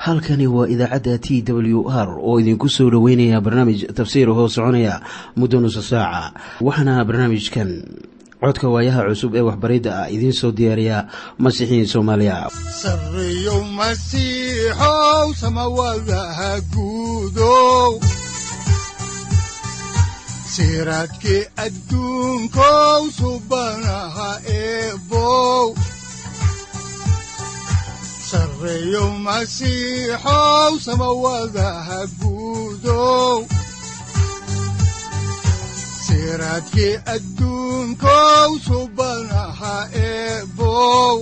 halkani waa idaacadda t w r oo idinku soo dhoweynaya barnaamij tafsiir hoo soconaya muddo nusa saaca waxaana barnaamijkan codka waayaha cusub ee waxbaridda ah idiin soo diyaariya masiixiin soomaaliya sareyow masiixow samawadaha guudow siraadkii adduunkow subanaha eebow sareyow masiixow samawadaha guudow siraadkii adduunkow subanaha eebow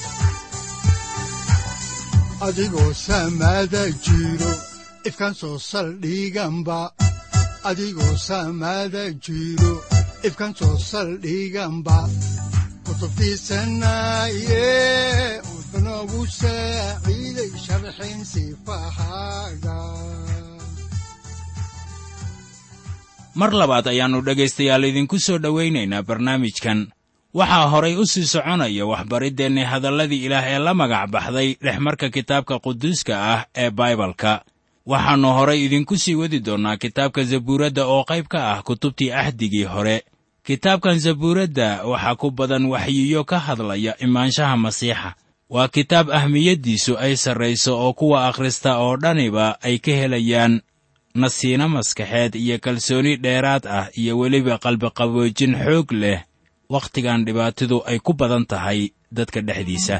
adigoo samada jiro ifkaan soo saldhiganba adigoo samada jiro ifkaan soo saldhiganba kutubtiisanaye wuxunogu saaciiday sharxin sifahaaga mar labaad ayaannu dhegaystayaal idinku soo dhowaynaynaa barnaamijkan waxaa horay u sii soconaya waxbariddeenni hadalladii ilaah ee la magac baxday dhexmarka kitaabka quduuska ah ee baibalka waxaannu horay idinku sii wadi doonnaa kitaabka zabuuradda oo qayb ka ah kutubtii ahdigii hore kitaabkan zabuuradda waxaa ku badan waxyiyo ka hadlaya imaanshaha masiixa waa kitaab ahmiyaddiisu ay sarrayso oo kuwa akhrista oo dhaniba ay ka helayaan nasiino maskaxeed iyo kalsooni dheeraad ah iyo weliba qalbiqaboojin xoog leh wakhtigan dhibaatidu ay ku badan tahay dadka dhexdiisa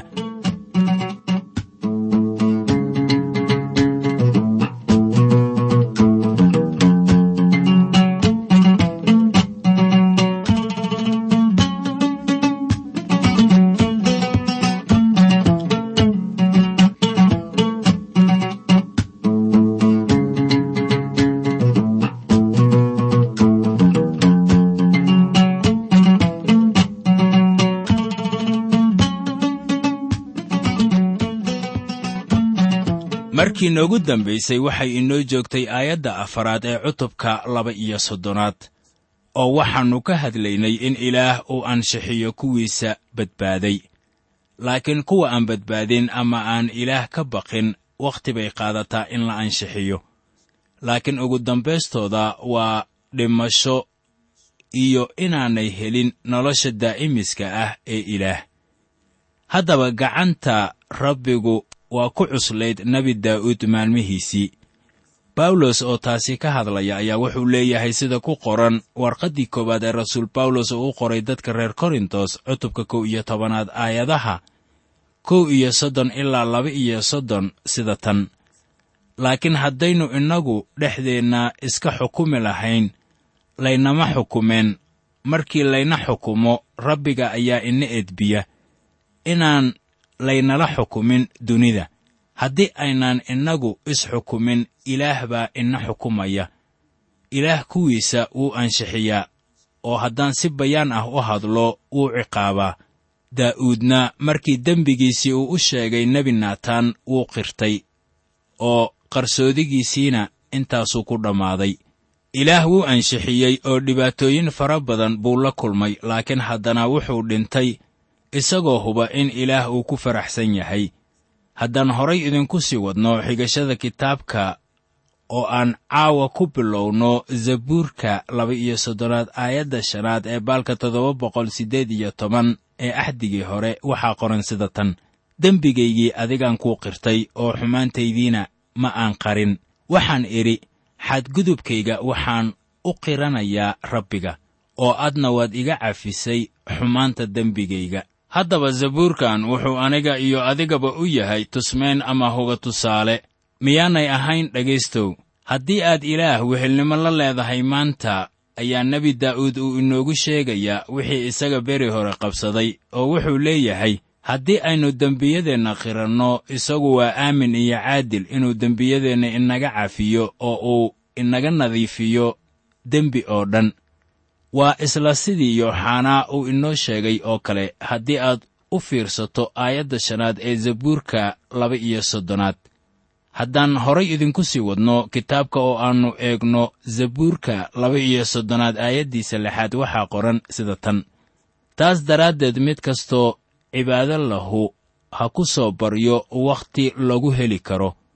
markii noogu dambaysay waxay inoo joogtay aayadda afaraad ee cutubka laba iyo soddonaad oo waxaannu ka hadlaynay in ilaah uu anshixiyo kuwiisa badbaaday laakiin kuwa aan badbaadin ama aan ilaah ka baqin wakhti bay qaadataa in la anshixiyo laakiin ugu dambaystooda waa dhimasho iyo inaanay helin nolosha daa'imiska ah ee ilaah haddaba gacanta rabbigu waa ku cuslayd nebi daa'uud maalmihiisii bawlos oo taasi ka hadlaya ayaa wuxuu leeyahay sida ku qoran warqaddii koowaad ee rasuul bawlos oo u qoray dadka reer korintos cutubka kow iyo tobanaad aayadaha kow iyo soddon ilaa laba iyo soddon sida tan laakiin haddaynu innagu dhexdeenna iska xukumi lahayn laynama xukumeen markii layna xukumo rabbiga ayaa ina edbiya inaan laynala xukumin dunida haddii aynaan innagu isxukumin ilaah baa ina xukumaya ilaah kuwiisa wuu anshixiyaa oo haddaan si bayaan ah u hadlo wuu ciqaabaa daa'uudna markii dembigiisii uu u sheegay nebi naataan wuu qirtay oo qarsoodigiisiina intaasuu ku dhammaaday ilaah wuu anshixiyey oo dhibaatooyin fara badan buu la kulmay laakiin haddana wuxuu dhintay isagoo huba in ilaah uu ku faraxsan yahay haddaan horay idinku sii wadno xigashada kitaabka oo aan caawa ku bilowno zabuurka laba iyo soddonaad aayadda shanaad ee baalka toddoba boqol siddeed iyo toban ee axdigii hore waxaa qoran sida tan dembigaygii adigaan kuu qirtay oo xumaantaydiina ma aan qarin waxaan idhi xadgudubkayga waxaan u qiranayaa rabbiga oo adna waad iga cafisay xumaanta dembigayga haddaba zabuurkan wuxuu aniga iyo adigaba u yahay tusmayn ama hoga tusaale miyaanay ahayn dhegaystow haddii aad ilaah wehelnimo la leedahay maanta ayaa nebi daa'uud uu inoogu sheegayaa wixii isaga beri hore qabsaday oo wuxuu leeyahay haddii aynu dembiyadeenna qiranno isagu waa aamin iyo caadil inuu dembiyadeenna inaga cafiyo oo uu inaga nadiifiyo dembi oo dhan waa isla sidii yooxanaa uu inoo sheegay oo kale haddii aad u fiirsato aayadda shanaad ee zabuurka laba iyo soddonaad haddaan horay idinku sii wadno kitaabka oo aannu eegno zabuurka laba iyo soddonaad aayaddiisa lixaad waxaa qoran sida tan taas daraaddeed mid kastoo cibaado lahu ha ku soo baryo wakhti lagu heli karo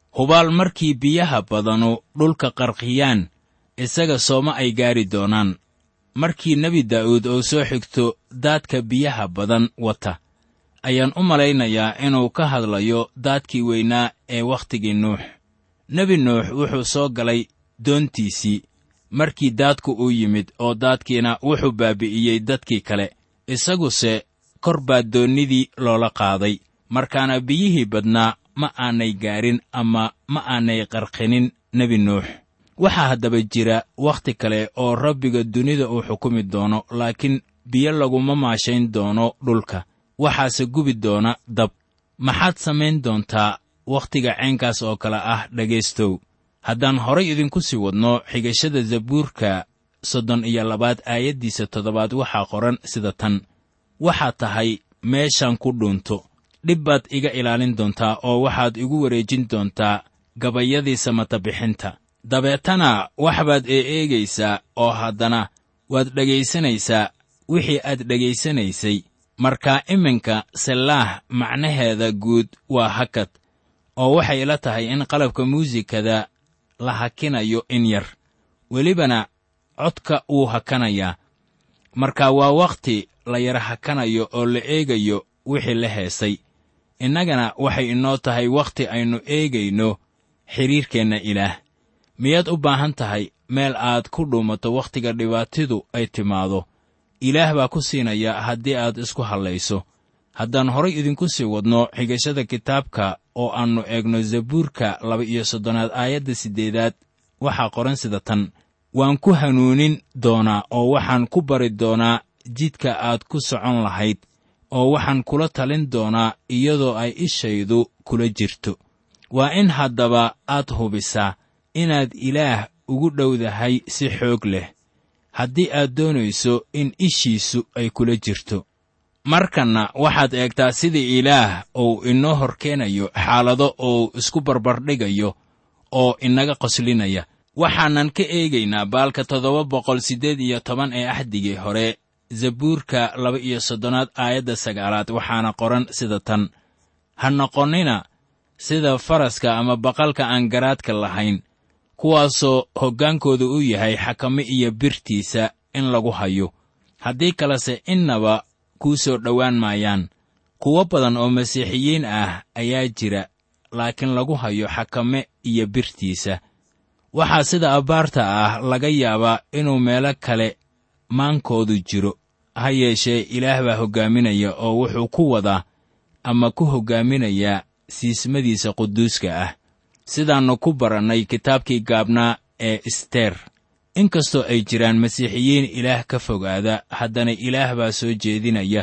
hubaal markii biyaha badanu dhulka qarqiyaan isaga sooma ay gaari doonaan markii nebi daa'uud oo soo xigto daadka biyaha badan wata ayaan u malaynayaa inuu ka hadlayo daadkii weynaa ee wakhtigii nuux nebi nuux wuxuu soo galay doontiisii markii daadku uu yimid oo daadkiina wuxuu baabi'iyey dadkii kale isaguse kor baa doonnidii loola qaaday markaana biyihii badnaa ma aanay gaarin ama ma aanay qarqinin nebi nuux waxaa haddaba jira wakhti kale oo rabbiga dunida uu xukumi doono laakiin biyo laguma maashayn doono dhulka waxaase gubi doona dab maxaad samayn doontaa wakhtiga caynkaas oo kale ah dhegaystow haddaan horay idinku sii wadno xigashada zabuurka soddon iyo labaad aayaddiisa toddobaad waxaa qoran sida tan waxaad tahay meeshaan ku dhuunto dhib baad iga ilaalin doontaa oo waxaad igu wareejin doontaa gabayadii samata bixinta dabeetana wax baad eeeegaysaa oo haddana waad dhegaysanaysaa wixii aad dhegaysanaysay markaa iminka sellaah macnaheeda guud waa hakad oo waxay ila tahay in qalabka muusikada la hakinayo in yar welibana codka wuu hakanayaa marka waa wakhti la yara hakanayo oo la eegayo wixii la heesay innagana waxay inoo tahay wakhti aynu eegayno xidhiirkeenna ilaah miyaad u baahan tahay meel aad ku dhuumato wakhtiga dhibaatidu ay timaado ilaah baa ku siinaya haddii aad isku hadlayso haddaan horay idinku sii wadno xigashada kitaabka oo aannu eegno zabuurka laba-iyo soddonaad aayadda siddeedaad waxaa qoran sida tan waan ku hanuunin doonaa oo waxaan ku bari doonaa jidka aad ku socon lahayd oo waxaan kula talin doonaa iyadoo ay ishaydu kula jirto waa in haddaba aad hubisaa inaad ilaah ugu dhowdahay si xoog leh haddii aad doonayso in ishiisu ay kula jirto markanna waxaad eegtaa sidii ilaah uu inoo hor keenayo xaalado uu isku barbardhigayo oo inaga qoslinaya waxaanan ka eegaynaa baalka toddoba boqol siddeed iyo toban ee axdigii hore zabuurka laba iyo soddonaad aayadda sagaalaad waxaana qoran sida tan ha noqonnina sida faraska ama baqalka aan garaadka lahayn kuwaasoo hoggaankooda u yahay xakame iyo birtiisa in lagu hayo haddii kalese innaba kuu soo dhowaan maayaan kuwo badan oo masiixiyiin ah ayaa jira laakiin lagu hayo xakame iyo birtiisa waxaa sida abbaarta ah laga yaabaa inuu meelo kale maankoodu jiro ha yeeshee ilaah baa hoggaaminaya oo wuxuu ku wadaa ama ku hoggaaminayaa siismadiisa quduuska ah sidaannu ku barannay kitaabkii gaabnaa ee isteer inkastoo ay jiraan masiixiyiin ilaah ka fogaada haddana ilaah baa soo jeedinaya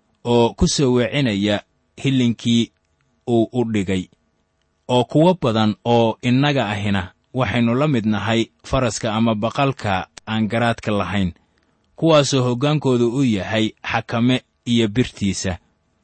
oo ku soo weecinaya hillinkii uu u dhigay oo kuwo badan oo innaga ahina waxaynu la mid nahay faraska ama baqalka aan garaadka lahayn kuwaasoo hoggaankoodu u yahay xakame iyo birtiisa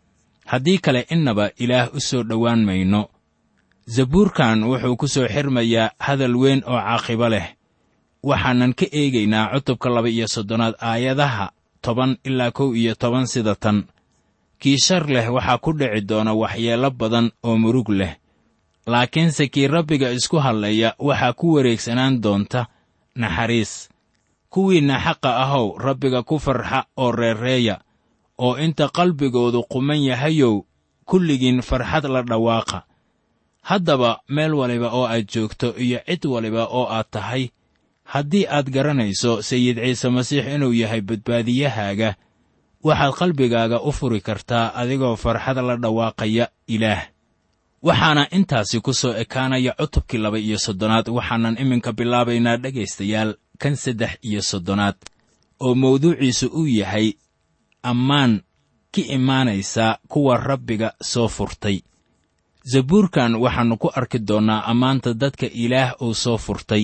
haddii kale innaba ilaah u soo dhowaan mayno zabuurkan wuxuu ku soo xirmayaa hadal weyn oo caaqibo leh waxaanan ka eegaynaa cutubka laba iyo soddonaad aayadaha toban ilaa kow iyo toban sida tan kii shar leh waxaa ku dhici doona waxyeello badan oo murug leh laakiinse kii rabbiga isku hadlaya waxaa ku wareegsanaan doonta naxariis kuwiinna xaqa ahow rabbiga ku farxa oo reereeya oo inta qalbigoodu quman yahayow kulligiin farxad la dhawaaqa haddaba meel waliba oo aad joogto iyo cid waliba oo aad tahay haddii aad garanayso sayid ciise masiix inuu yahay badbaadiyahaaga waxaad qalbigaaga u furi kartaa adigoo farxad la dhawaaqaya ilaah waxaana intaasi ku soo ekaanaya cutubkii laba iyo soddonaad waxaanan iminka bilaabaynaa dhegaystayaal kan saddex iyo soddonaad oo mawduuciisu uu yahay ammaan ka imaanaysa kuwa rabbiga soo furtay zabuurkan waxaannu ku arki doonnaa ammaanta dadka ilaah uu soo furtay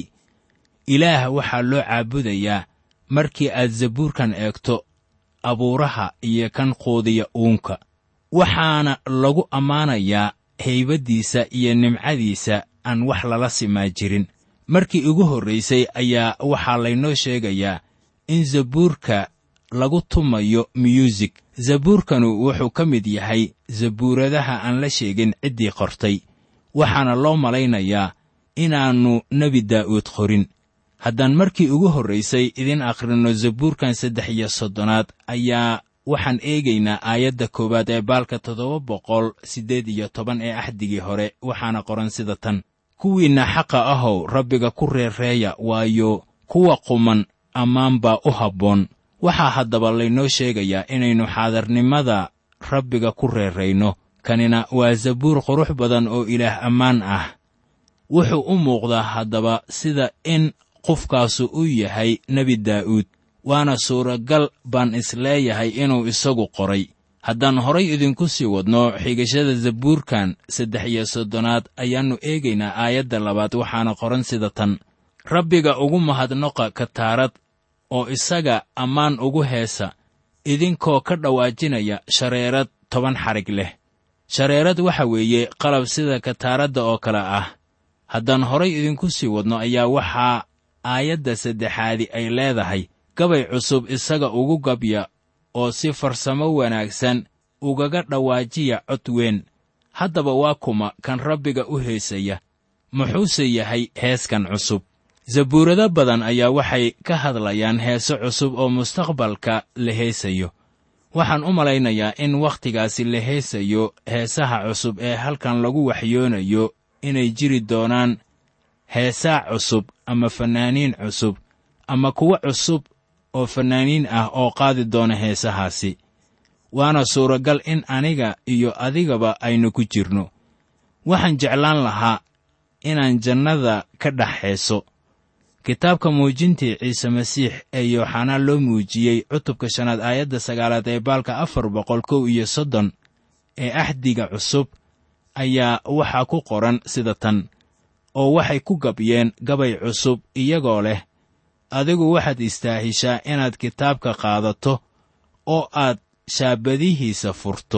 ilaah waxaa loo caabudayaa markii aad zabuurkan eegto abuuraha iyo kan quudiya uunka waxaana lagu ammaanayaa haybaddiisa iyo nimcadiisa aan wax lala simaa jirin markii ugu horraysay ayaa waxaa laynoo sheegayaa in zabuurka lagu tumayo myuusig zabuurkanu wuxuu ka mid yahay zabuuradaha aan la sheegin ciddii qortay waxaana loo malaynayaa inaannu nebi daa'uud qorin haddaan markii ugu horraysay idin akhrinno zabuurkan saddex iyo soddonaad ayaa waxaan eegaynaa aayadda koowaad ee baalka toddoba boqol siddeed iyo toban ee axdigii hore waxaana qoran sida tan kuwiinna xaqa ahow rabbiga ku reerreeya waayo kuwa quman ammaan baa u habboon waxaa haddaba laynoo sheegayaa inaynu xaadarnimada rabbiga ku reerrayno kanina waa zabuur qurux badan oo ilaah ammaan ah wuxuu u muuqdaa haddaba sida in qofkaasu u yahay nebi daa'uud waana suuragal baan isleeyahay inuu isagu qoray haddaan horay idinku sii wadno xigashada zabuurkan saddex iyo soddonaad ayaannu eegaynaa aayadda labaad waxaana qoran sida tan rabbiga ugu mahadnoqa kataarad oo isaga ammaan ugu heesa idinkoo ka dhawaajinaya shareerad toban xarig leh shareerad waxa weeye qalab sida kataaradda oo kale ah haddaan horay idinku sii wadno ayaa waxaa aayadda saddexaadi ay leedahay gabay cusub isaga ugu gabya oo si farsamo wanaagsan ugaga dhawaajiya cod weyn haddaba waa kuma kan rabbiga u heesaya muxuuse yahay heeskan cusub zabuurado badan ayaa waxay ka hadlayaan heeso cusub oo mustaqbalka la heesayo waxaan u malaynayaa in wakhtigaasi la heesayo heesaha cusub ee halkan lagu waxyoonayo inay jiri doonaan heesaa cusub ama fannaaniin cusub ama kuwo cusub oo fannaaniin ah oo qaadi doona heesahaasi waana suuragal in aniga iyo adigaba aynu ku jirno waxaan jeclaan lahaa inaan jannada ka dhex heeso kitaabka muujintii ciise masiix ee yooxanaa loo muujiyey cutubka shanaad aayadda sagaalaad ee baalka afar boqol kow iyo soddon ee axdiga cusub ayaa waxaa ku qoran sida tan oo waxay ku gabyeen gabay cusub iyagoo leh adigu waxaad istaahishaa inaad kitaabka qaadato oo aad shaabadihiisa furto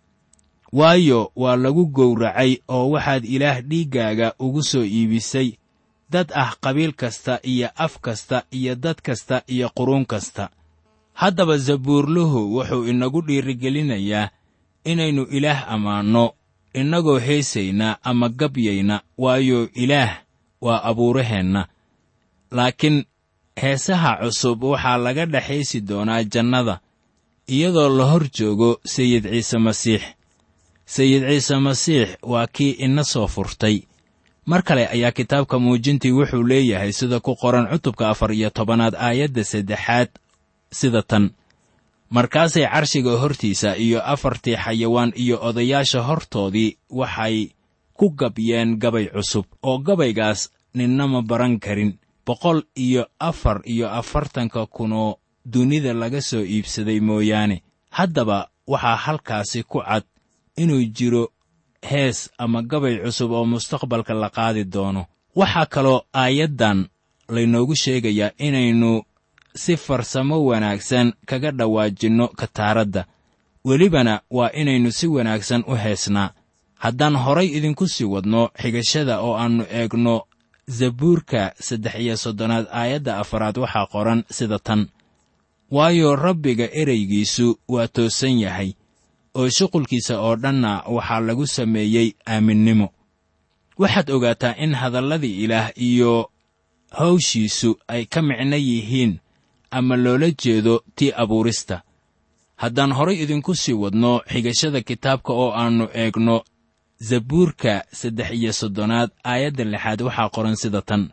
waayo waa lagu gowracay oo waxaad ilaah dhiiggaaga ugu soo iibisay dad ah qabiil kasta iyo af kasta iyo dad kasta iyo quruun kasta haddaba zabuurluhu wuxuu inagu dhiirigelinayaa inaynu ilaah ammaanno innagoo heesayna ama gabyayna waayo ilaah waa abuuraheenna laakiin heesaha cusub waxaa laga dhexaysi doonaa jannada iyadoo la hor joogo sayid ciise masiix sayid ciise masiix waa kii ina soo furtay mar kale ayaa kitaabka muujintii wuxuu leeyahay sida ku qoran cutubka afar iyo tobanaad aayadda saddexaad sida tan markaasay carshiga hortiisa iyo afartii xayawaan iyo odayaasha hortoodii waxay ku gabyeen gabay cusub oo gabaygaas ninna ma baran karin boqol iyo afar iyo afartanka kunoo dunida laga soo iibsaday mooyaane haddaba waxaa halkaasi ku cad inuu jiro hees ama gabay cusub oo mustaqbalka la qaadi doono waxaa kaloo aayaddan laynoogu sheegayaa inaynu si farsamo wanaagsan kaga dhawaajinno kataaradda welibana waa inaynu si wanaagsan u heesnaa haddaan horay idinku sii wadno xigashada oo aannu eegno zabuurka saddex iyo soddonaad aayadda afaraad waxaa qoran sida tan waayo rabbiga ereygiisu waa toosan yahay oo shuqulkiisa oo dhanna waxaa lagu sameeyey aaminnimo waxaad ogaataa in hadalladii ilaah iyo hawshiisu ay ka micno yihiin ama loola jeedo tii abuurista haddaan horay idinku sii wadno xigashada kitaabka oo aannu eegno zabuurka saddex iyo soddonaad aayadda lixaad waxaa qoran sida tan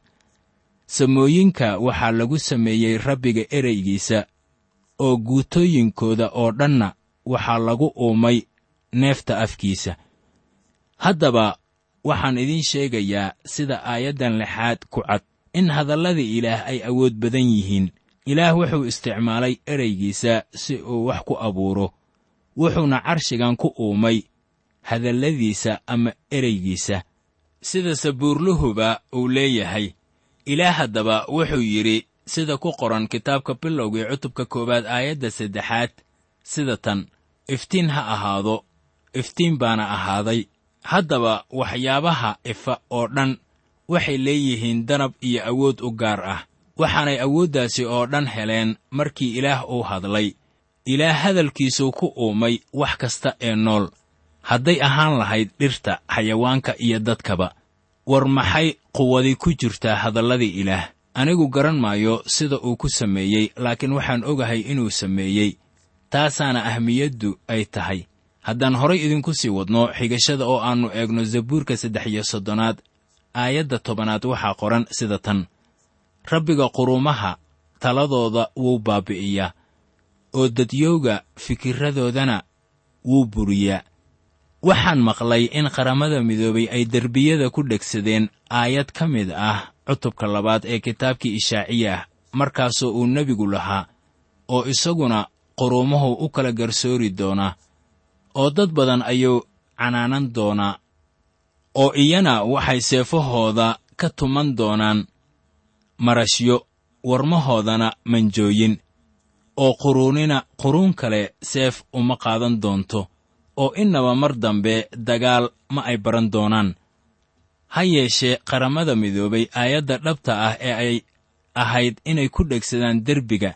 samooyinka waxaa lagu sameeyey rabbiga ereygiisa oo guutooyinkooda oo dhanna waxaa lagu uumay neefta afkiisa haddaba waxaan idiin sheegayaa sida aayaddan lixaad ku cad in hadallada ilaah ay awood badan yihiin ilaah wuxuu isticmaalay ereygiisa si uu wax ku abuuro wuxuuna carshigan ku uumay hadalladiisa ama ereygiisa sida sabuurluhuba uu leeyahay ilaah haddaba wuxuu yidhi sida ku qoran kitaabka bilowgii cutubka koowaad aayadda saddexaad sida tan iftiin ha ahaado iftiin baana ahaaday haddaba waxyaabaha ifa oo dhan waxay leeyihiin danab iyo awood u gaar ah waxaanay awooddaasi oo dhan heleen markii ilaah uu hadlay ilaah hadalkiisuu ku uumay wax kasta ee nool hadday ahaan lahayd dhirta xayawaanka iyo dadkaba war maxay quwadi ku jirtaa hadalladii ilaah anigu garan maayo sida uu ku sameeyey laakiin waxaan ogahay inuu sameeyey taasaana ahmiyaddu ay tahay haddaan horay idinku sii wadno xigashada oo aannu eegno zabuurka saddex iyo soddonaad aayadda tobanaad waxaa qoran sida tan rabbiga quruumaha taladooda wuu baabbi'iyaa oo dadyowga fikirradoodana wuu buriyaa waxaan maqlay in qaramada midoobay ay derbiyada ku dhegsadeen aayad ka mid ah cutubka labaad ee kitaabkii ishaaciya ah markaasoo uu nebigu lahaa oo isaguna quruumahu u kala garsoori doonaa oo dad badan ayuu canaanan doonaa oo iyana waxay seefahooda ka tuman doonaan marashyo warmahoodana manjooyin oo quruunina quruun kale seef uma qaadan doonto oo innaba mar dambe dagaal ma ay baran doonaan ha yeeshee qaramada midoobay aayadda dhabta ah ee ay ahayd inay ku dhegsadaan derbiga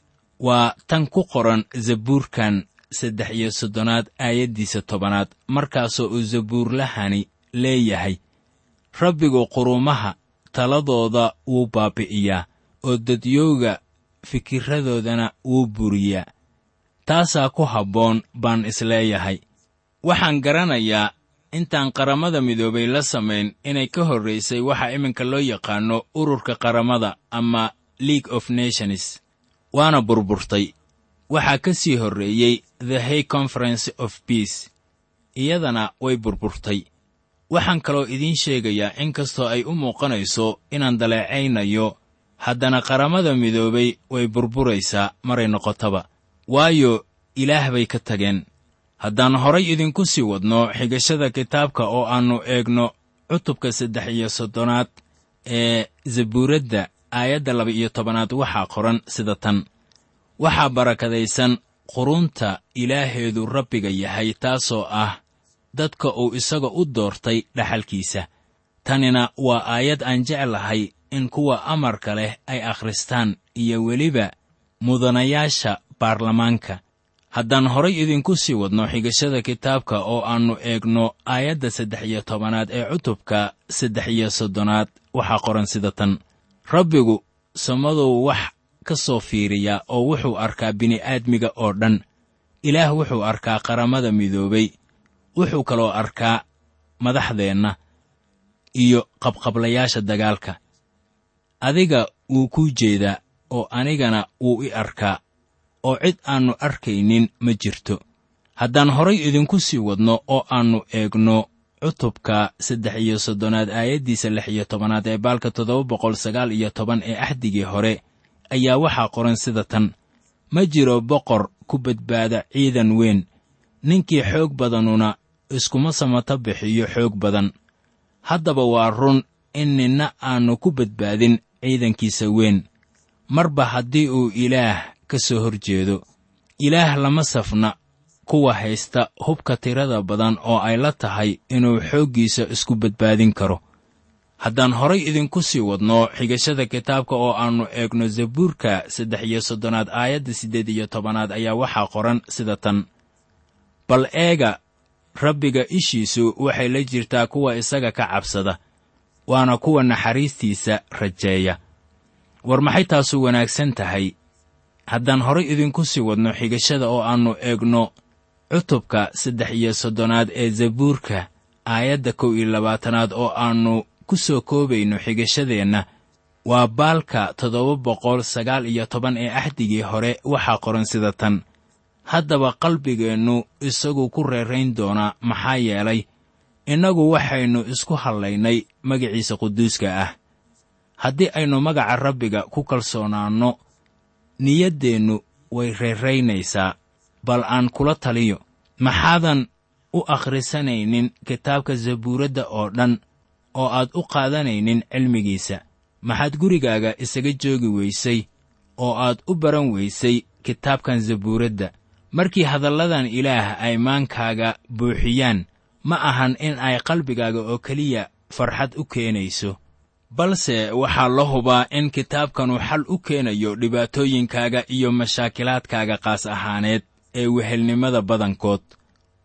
waa tan ku qoran zabuurkan saddex iyo soddonaad aayaddiisa tobanaad markaasoo uu zabuurlahani leeyahay rabbigu quruumaha taladooda wuu baabbi'iyaa oo dadyowga fikirradoodana wuu buriyaa taasaa ku habboon baan isleeyahay waxaan garanayaa intaan qaramada midoobay la samayn inay ka horraysay waxa iminka loo yaqaanno ururka qaramada ama league of nations waana burburtay waxaa ka sii horreeyey the hay conference of peace iyadana way burburtay waxaan kaloo idiin sheegayaa in kastoo ay u muuqanayso inaan daleecaynayo haddana qaramada midoobay way burburaysaa maray noqotaba waayo ilaah bay ka tageen haddaan horay idinku sii wadno xigashada kitaabka oo aannu eegno cutubka saddex iyo soddonaad ee zabuuradda aayadda laba iyo tobanaad waxaa qoran sida tan waxaa barakadaysan qurunta ilaaheedu rabbiga yahay taasoo ah dadka uu isaga u doortay dhaxalkiisa tanina waa aayad aan jeclahay in kuwa amarka leh ay akhristaan iyo weliba mudanayaasha baarlamaanka haddaan horay idinku sii wadno xigashada kitaabka oo aannu eegno aayadda saddex iyo tobanaad ee cutubka saddex iyo soddonaad waxaa qoran sida tan rabbigu samaduu wax ka soo fiiriyaa oo wuxuu arkaa bini'aadmiga oo dhan ilaah wuxuu arkaa qaramada midoobay wuxuu kaloo arkaa madaxdeenna iyo qabqablayaasha dagaalka adiga wuu kuu jeedaa oo anigana wuu i arkaa oo cid aannu arkaynin ma jirto haddaan horay idinku sii wadno oo aannu eegno cutubka saddex iyo soddonaad aayaddiisa lix iyo tobanaad ee baalka toddoba boqol sagaal iyo toban ee axdigii hore ayaa waxaa qoran sida tan ma jiro boqor ku badbaada ciidan weyn ninkii xoog badanuna iskuma samata bixiyo xoog badan haddaba waa run in ninna aannu ku badbaadin ciidankiisa weyn marba haddii uu ilaah ka soo hor jeedo ilaah lama safna kuwa haysta hubka tirada badan oo ay la tahay inuu xooggiisa isku badbaadin karo haddaan horay idinku sii wadno xigashada kitaabka oo aannu eegno zabuurka saddex iyo soddonaad aayadda siddeed iyo tobanaad ayaa waxaa qoran sida tan bal eega rabbiga ishiisu waxay la jirtaa kuwa isaga ka cabsada waana kuwa naxariistiisa rajeeya war maxay taasu wanaagsan tahay haddaan horay idinku sii wadno xigashada oo aannu eegno cutubka saddex iyo soddonaad ee zabuurka aayadda kow iyo labaatanaad oo aannu ku soo koobayno xigashadeenna waa baalka toddoba boqol sagaal iyo toban ee axdigii hore waxaa qoran sida tan haddaba qalbigeennu isagu ku reerayn doonaa maxaa yeelay innagu waxaynu isku hallaynay magaciisa quduuska ah haddii aynu magaca rabbiga ku kalsoonaanno niyaddeennu way reeraynaysaa bal aan kula taliyo maxaadan u akhrisanaynin kitaabka zabuuradda oo dhan oo aad u qaadanaynin cilmigiisa maxaad gurigaaga isaga joogi weysay oo aad u baran weysay kitaabkan zabuuradda markii hadalladan ilaah ay maankaaga buuxiyaan ma ahan in ay qalbigaaga oo keliya farxad u keenayso balse waxaa la hubaa in kitaabkanu xal u keenayo dhibaatooyinkaaga iyo mashaakilaadkaaga qaas ahaaneed ee wehelnimada badankood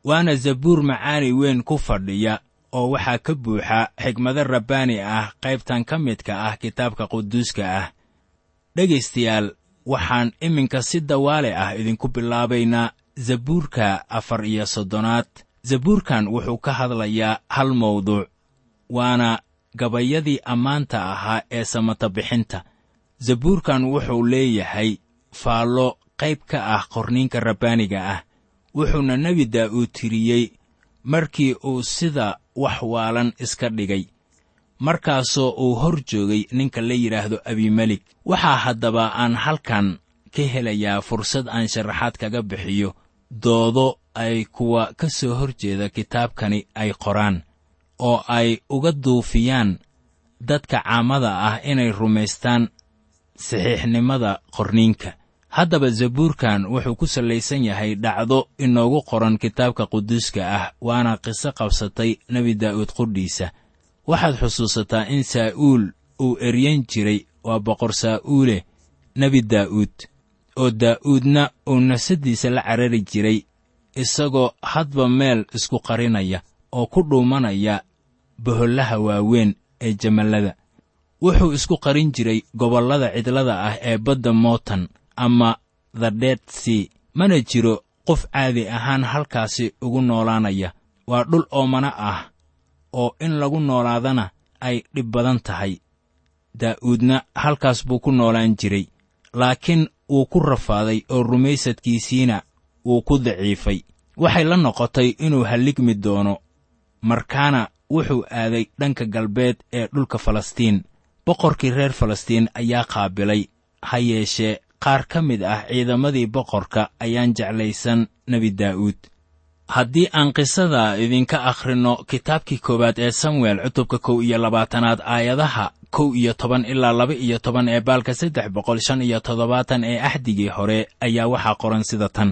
waana zabuur macaani weyn ku fadhiya oo waxaa ka buuxa xigmado rabbaani ah qaybtan ka midka ah kitaabka quduuska ah dhegaystayaal waxaan iminka si dawaale ah idinku bilaabaynaa zabuurka afar iyo soddonaad zabuurkan wuxuu ka hadlayaa hal mawduuc waana gabayadii ammaanta ahaa ee samata bixinta zabuurkan wuxuu leeyahay faallo qayb ka ah qorniinka rabbaaniga ah wuxuuna nebi daa'uud tiriyey markii uu sida wax waalan iska dhigay markaasoo uu hor joogay ninka la yidhaahdo abimelik waxaa haddaba aan halkan ka helayaa fursad aan sharaxaad kaga bixiyo doodo ay kuwa ka soo hor jeeda kitaabkani ay qoraan oo ay uga duufiyaan dadka caamada ah inay rumaystaan saxiixnimada qorniinka haddaba zabuurkan wuxuu ku sallaysan yahay dhacdo inoogu qoran kitaabka quduuska ah waana qiso qabsatay nebi daa'uud qudhiisa waxaad xusuusataa in saa'uul uu eryan jiray waa boqor saa'uule nebi daa'uud oo daa'uudna uu nafsaddiisa la carari jiray isagoo hadba meel isku qarinaya oo ku dhuumanaya bohollaha waaweyn ee jamallada wuxuu isku qarin jiray gobollada cidlada ah ee badda mootan ama the dead sea mana jiro qof caadi ahaan halkaasi ugu noolaanaya waa dhul oomana ah oo in lagu noolaadana ay dhib badan tahay daa'uudna halkaas buu ku noolaan jiray laakiin wuu ku rafaaday oo rumaysadkiisiina wuu ku daciifay waxay la noqotay inuu halligmi doono markaana wuxuu aaday dhanka galbeed ee dhulka falastiin boqorkii reer falastiin ayaa qaabilay ha yeeshee qaar ka mid ah ciidamadii boqorka ayaan jeclaysan nebi daa'uud haddii aan qisada idinka akhrinno kitaabkii koowaad ee samuel cutubka kow iyo labaatanaad aayadaha kow iyo toban ilaa laba iyo toban ee baalka saddex boqol shan iyo toddobaatan ee axdigii hore ayaa waxaa qoran sida tan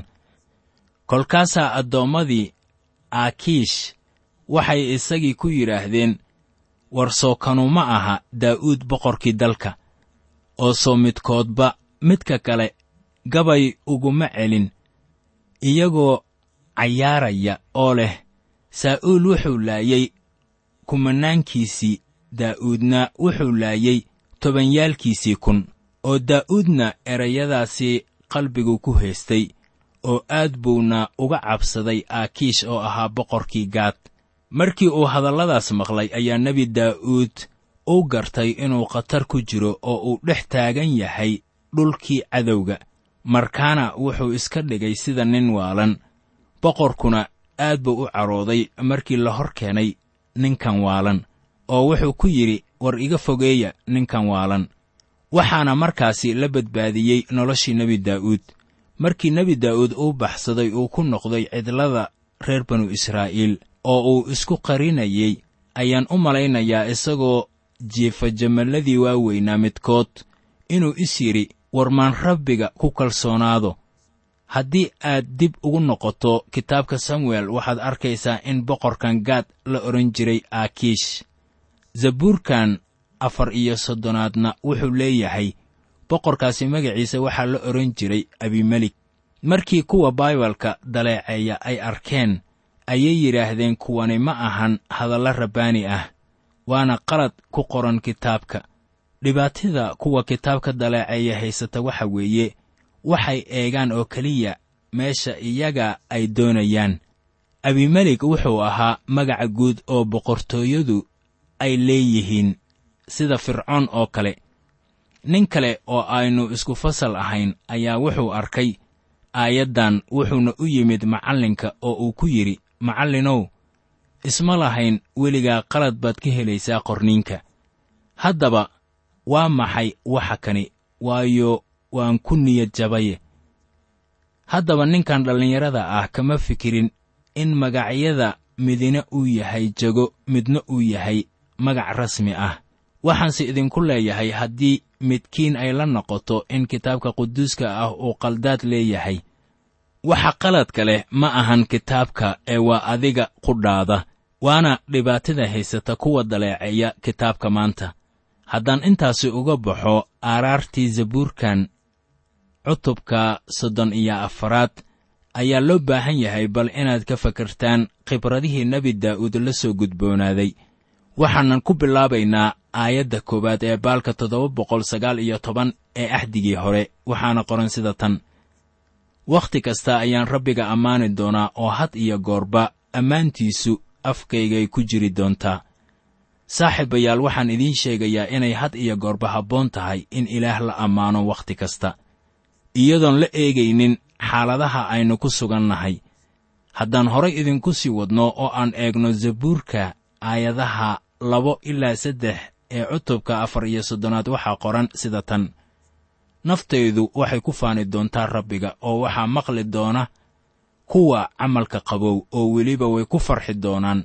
kolkaasaa addoommadii aakiish waxay isagii ku yidhaahdeen war soo kanu ma aha daa'uud boqorkii dalka oo soo midkoodba midka kale gabay uguma celin iyagoo cayaaraya oo leh saa'uul wuxuu laayey kumanaankiisii daa'uudna wuxuu laayey tobanyaalkiisii kun oo daa'uudna erayadaasii qalbigu ku haystay oo aad buuna uga cabsaday aakiish oo ahaa boqorkii gaad markii uu hadalladaas maqlay ayaa nebi daa'uud u gartay inuu khatar ku jiro oo uu dhex taagan yahay dhulkii cadowga markaana wuxuu iska dhigay sida nin waalan boqorkuna aad buu u carooday markii la hor keenay ninkan waalan oo wuxuu ku yidhi war iga fogeeya ninkan waalan waxaana markaasi la badbaadiyey noloshii nebi daa'uud markii nebi daa'uud uu baxsaday uu ku noqday cidlada reer banu israa'iil oo uu isku qarinayey ayaan u malaynayaa isagoo jiifa jamalladii waaweynaa midkood inuu is yidhi war maan rabbiga ku kalsoonaado haddii aad dib ugu noqoto kitaabka samuel waxaad arkaysaa in boqorkan gaad la odhan jiray aakiish zabuurkan afar iyo soddonaadna wuxuu leeyahay boqorkaasi magaciisa waxaa la odhan jiray abimelik markii kuwa baibalka daleeceeya ay arkeen ayay yidhaahdeen kuwani ma ahan hadalla rabbaani ah waana qalad ku qoran kitaabka dhibaatida kuwa kitaabka daleeceeya haysata waxa weeye waxay eegaan oo keliya meesha iyaga ay doonayaan abimelik wuxuu ahaa magaca guud oo boqortooyadu ay leeyihiin sida fircoon oo kale nin kale oo aynu isku fasal ahayn ayaa wuxuu arkay aayaddan wuxuuna u yimid macallinka oo uu ku yidhi macallinow isma lahayn weligaa qalad baad ka helaysaa qorniinka haddaba waa maxay waxa kani waayo waan ku niyad jabaye haddaba ninkan dhallinyarada ah kama fikirin in magacyada midina uu yahay jago midna uu yahay magac rasmi ah waxaanse idinku leeyahay haddii midkiin ay la noqoto in kitaabka quduuska ah uu qaldaad leeyahay waxa qaladka leh ma ahan kitaabka ee waa adiga qudhaada waana dhibaatada haysata kuwa daleeceeya kitaabka maanta haddaan intaasi uga baxo aaraartii zabuurkan cutubka soddon iyo afaraad ayaa loo baahan yahay bal inaad ka fakartaan khibradihii nebi daa'uud la soo gudboonaaday waxaanan ku bilaabaynaa aayadda koowaad ee baalka toddoba boqol sagaal iyo toban ee axdigii hore waxaana qoran sida tan wakhti kasta ayaan rabbiga ammaani doonaa oo had iyo goorba ammaantiisu afkaygay ku jiri doontaa saaxiibayaal waxaan idiin sheegayaa inay had iyo goorba habboon tahay in ilaah la ammaano wakhti kasta iyadoon la eegaynin xaaladaha aynu ku sugannahay haddaan horay idinku sii wadno oo aan eegno zabuurka aayadaha labo ilaa saddex ee cutubka afar iyo soddonaad waxaa qoran sida tan naftaydu waxay ku faani doontaa rabbiga oo waxaa maqli doona kuwa camalka qabow oo weliba way ku farxi doonaan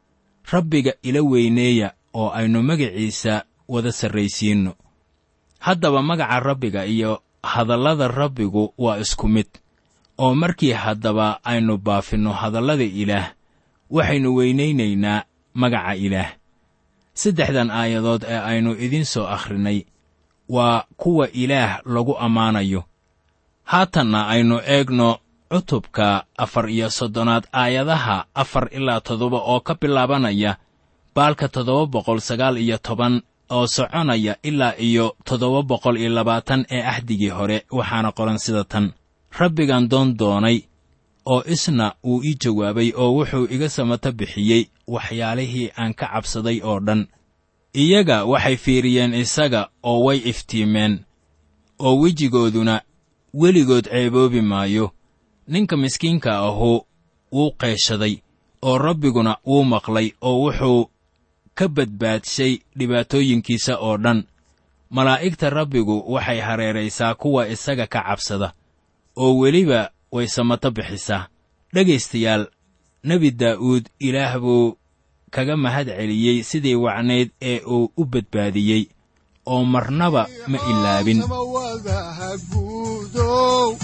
rabbiga ila weyneeya oo aynu magaciisa wada sarraysiinno haddaba magaca rabbiga iyo hadallada rabbigu waa isku mid oo markii haddaba aynu baafinno hadallada ilaah waxaynu weynaynaynaa magaca ilaah saddexdan aayadood ee aynu idiin soo akhrinay waa kuwa ilaah lagu ammaanayo haatanna aynu eegno cutubka afar iyo soddonaad aayadaha afar ilaa toddoba oo ka bilaabanaya baalka toddoba boqol sagaal iyo toban oo soconaya ilaa iyo toddoba boqol iyo labaatan ee axdigii hore waxaana qoran sida tan rabbigan doon doonay oo isna uu ii jawaabay oo wuxuu iga samata bixiyey waxyaalihii aan ka cabsaday oo dhan iyaga waxay fiiriyeen isaga oo way iftiimeen oo wejigooduna weligood ceeboobi maayo ninka miskiinka ahu wuu qeeshaday oo rabbiguna wuu maqlay oo wuxuu ka badbaadshay dhibaatooyinkiisa oo dhan malaa'igta rabbigu waxay hareeraysaa kuwa isaga ka cabsada oo weliba way samato bixisaa dhegaystayaal nebi daa'uud ilaah buu kaga mahad celiyey sidii wacnayd ee uu u badbaadiyey oo marnaba ma ilaabin samawadaha guudow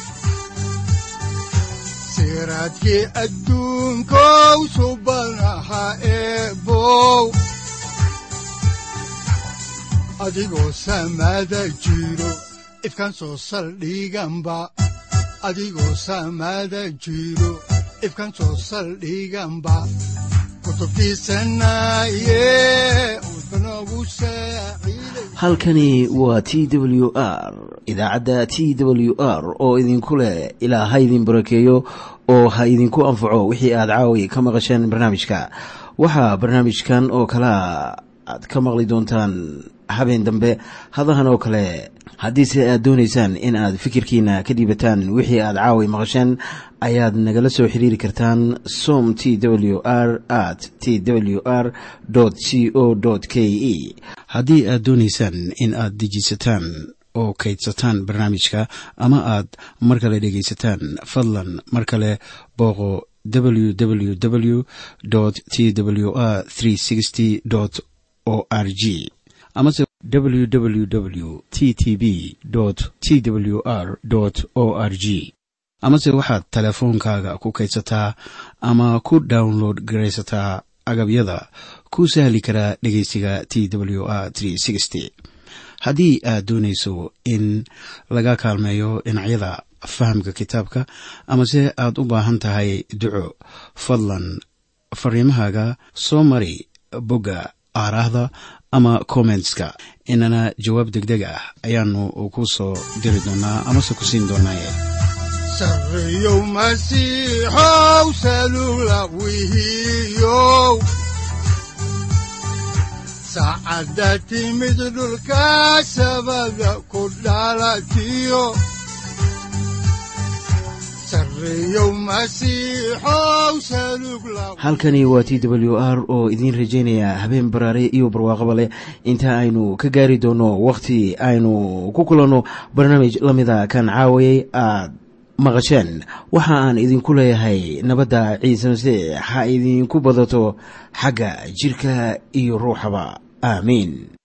siraadkii adduunkow subanaha eebow adigoo samada jiro ifkan soo saldhiganba adigoo samada jiro ifkan soo saldhiganba kutubtiisanaye udbanogu saaciiday halkani waa t w r idaacadda t w r oo idinku leh ilaa ha idin barakeeyo oo ha idinku anfaco wixii aad caawi ka maqasheen barnaamijka waxaa barnaamijkan oo kalea aad ka maqli doontaan habeen dambe hadahan oo kale haddiise aad doonaysaan in aad fikirkiina ka dhiibataan wixii aad caawi maqasheen ayaad nagala soo xiriiri kartaan som t w r at t w r c o k e haddii aad doonaysaan in aad dejiisataan oo kaydsataan barnaamijka ama aad mar kale dhegaysataan fadlan mar kale booqo www t w r o r g amase www t t b t w r o r g amase waxaad teleefoonkaaga ku kaydsataa ama ku download garaysataa agabyada ku sahli karaa dhegeysiga t w r haddii aad doonayso in laga kaalmeeyo dhinacyada fahamka kitaabka amase aad u baahan tahay duco fadlan fariimahaaga soo mari bogga aaraahda ama kommentska inana jawaab deg deg ah ayaanu ku soo diri doonaa amase ku siin doonaaye sarreyow masiixow salula wihiyow saacadda timid dhulka sabada ku dhalatiyo sarreyow masiixow salug la halkani waa t w r oo idiin rajaynaya habeen baraare iyo barwaaqaba leh inta aynu ka gaari doono wakhti aynu ku kulanno barnaamij la mida kan caawayay aad maqasheen waxa aan idinku leeyahay nabadda ciise masiix ha idinku badato xagga jidhka iyo ruuxaba aamiin